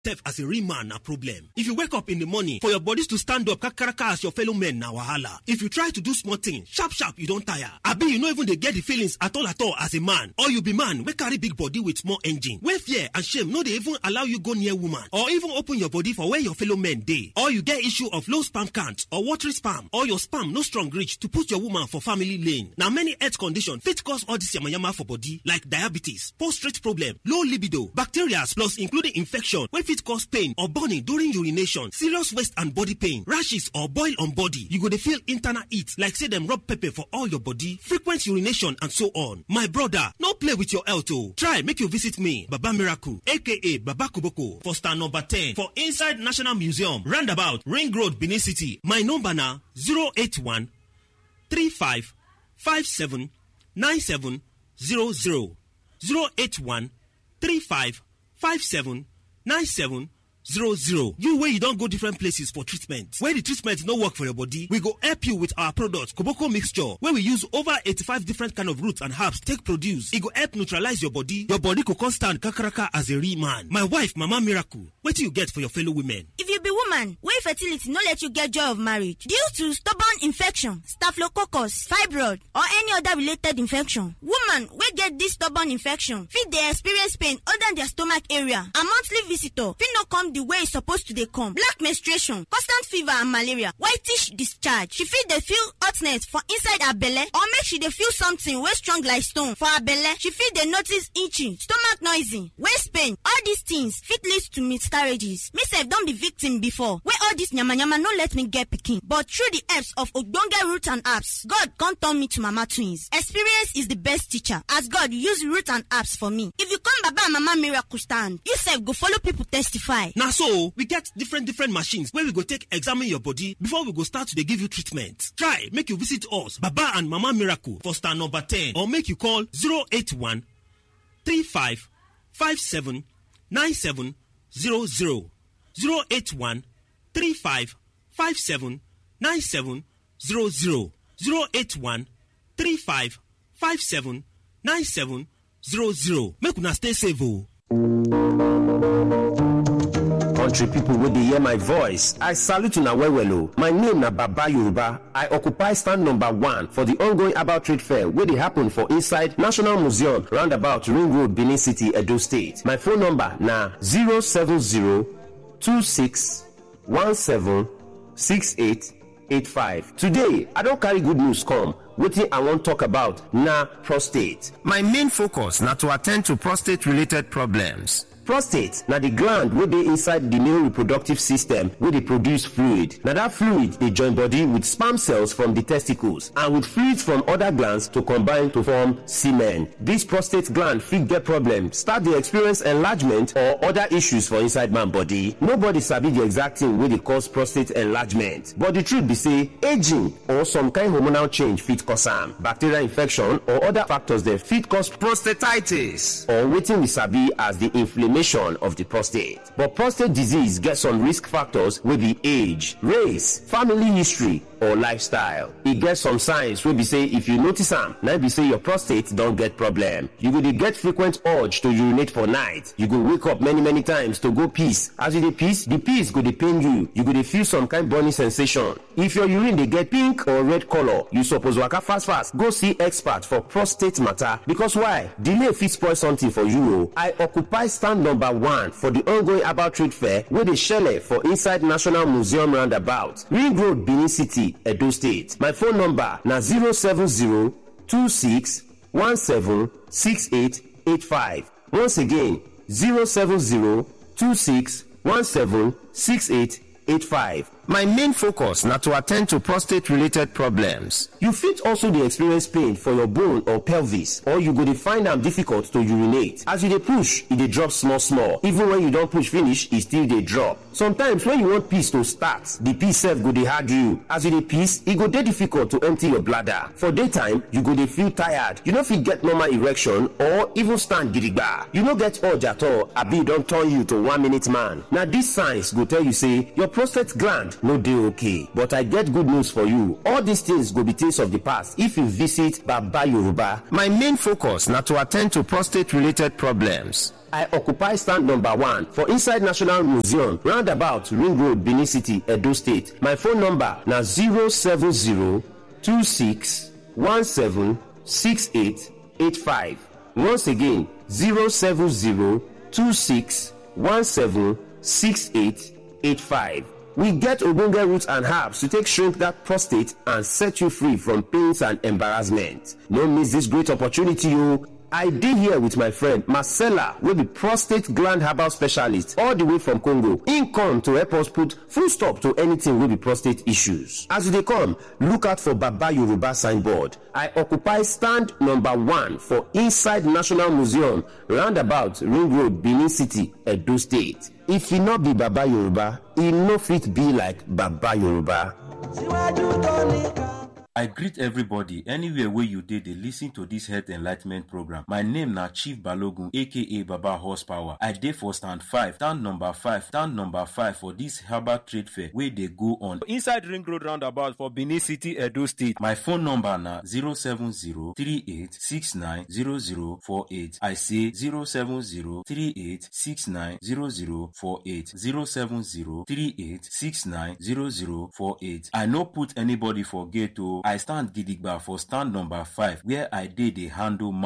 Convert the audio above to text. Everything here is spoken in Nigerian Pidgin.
Self as a real man na problem. If you wake up in the morning for your bodies to stand up kakaraka as your fellow men na wahala. If you try to do small thing, sharp sharp you don tire. Abi you no even dey get the feelings at all at all as a man. Or you be man wey carry big body with small engine. Wey fear and shame no dey even allow you go near woman. Or even open your body for where your fellow men dey. Or you get issue of low sperm count or watery sperm. Or your sperm no strong reach to put your woman for family lane. Na many health condition fit cause all this yamayama for body like diabetes, prostate problem, low libido, bacteria plus including infection wey fit cause pain or burning during urination, serious waist and body pain, rashes or boil on body. You go dey feel internal heat like say dem rub pepper for all your body, frequent urination and so on. My brother, no play with your health o. Try make you visit me, Baba Miracle aka Baba Koboko for star number 10 for inside National Museum, roundabout Ring Road, Benin City. My number na 081 35 57 97 00 081 35 57 97 00 you wey you don go different places for treatment wey the treatment no work for your body we go help you with our product koboko mixture wey we use over 85 different kind of roots and herbs take produce e go help neutralize your body your body go come stand kakaraka as a real man my wife mama miracle wetin you get for your fellow women. if you be woman wey fertility no let you get joy of marriage due to stubborn infection staphylococcus fibroid or any other related infection woman wey get this stubborn infection fit dey experience pain under their stomach area and monthly visitor fit no come the way e suppose to dey come black menstruation constant fever and malaria whitish discharge she fit dey feel hotness for inside her belle or make she dey feel something wey strong like stone for her belle she fit dey notice itching stomach noisy waist pain all these things fit lead to miscarriages me sef don be victim before wey all this yamayama no let me get pikin but through the helps of ogbonge root and herbs god come turn me to mama twins experience is the best teacher as god use root and herbs for me if you come baba and mama miracle stand you sef go follow people testify. na so we get different different machines wey we go take examine your body before we go start to dey give you treatment try make you visit us baba and mama miracle for star number 10 or make you call 081 35 57 97 00 081 35 57 97 00 081 35 57 97 00 make una stay safe o. country pipo wey dey hear my voice i salute una well well o my name na baba yoruba i occupy stand number one for di ongoing about trade fair wey dey happen for inside national museum roundabout ring road benin city edo state my phone number na 07026176885 today i don carry good news come wetin i wan talk about na prostate my main focus na to attend to prostate related problems prostate na di gland wey dey inside di male reproductive system wey dey produce fluid na dat fluid dey join body with sperm cells from di testicles and with fluids from oda glands to combine to form semen dis prostate gland fit get problem start dey experience enlargement or oda issues for inside man body nobody sabi di exact thing wey dey cause prostate enlargement but di truth be say aging or some kind hormonal change fit cause am bacterial infection or oda factors dem fit cause prostatitis or wetin we sabi as di inflammation of the prostate. But prostate disease gets some risk factors wey be age, race, family history, or lifestyle. E get some signs wey be say if you notice am, na be say your prostate don get problem. You go dey get frequent urge to urinate for night. You go wake up many many times to go piss. As you dey piss, the piss go dey pain you. You go dey feel some kind burning sensation. If your urine dey get pink or red color, you suppose waka fast fast go see expert for prostate matter because why? Delay fit spoil something for you o. I occupy stand number one for the ongoing about trade fair wey dey shele for inside National Museum roundabout, Ring Road, Benin City, Edo State. My phone number na 070 26 17 6885. Once again, 070 26 17 6885. My main focus na to attend to prostate related problems. You fit also dey experience pain for your bone or pelvis or you go dey find am difficult to urinate. As you dey push, e dey drop small small. Even when you don push finish, e still dey drop. Sometimes when you want piss to start, the piss sef go dey hard you. As you dey piss, e go dey difficult to empty your bladder. For daytime, you go dey feel tired. You no fit get normal erection or even stand gidigba. You no get urge at all abi e don turn you to one minute man. Na these signs go tell you say your prostate gland hand no dey okay but i get good news for you all these things go be things of the past if you visit baba yoruba my main focus na to attend to prostate related problems I occupy stand number one for inside National Museum, roundabout Ring Road, Benin City, Edo State. My phone number na 070-2617-6885. Once again, 070-2617-6885. We get ogbonge roots and herbs to take shrink that prostate and set you free from pains and embarrassment. No miss this great opportunity o. I dey here with my friend Marcella wey be prostate gland herbal specialist all the way from Congo. Im come to help us put full stop to anything wey be prostate issues. As you dey come, look out for Baba Yoruba signboard. I occupy stand number one for inside National Museum roundabout Ring Road, Benin City, Edo State. If e no be Baba Yoruba, e no fit be like Baba Yoruba. I greet everybody anywhere wey you dey dey lis ten to this health enlightment program. My name na Chief Balogun aka Baba Horsepower. I dey for stand five, stand number five, stand number five for this herbal trade fair wey dey go on inside Ring Road roundabout for Benin City, Edo State. My phone number na 07038690048. I say 07038690048. 07038690048. I no put anybody for gate o. I stand gidigba for stand number five where I dey dey handle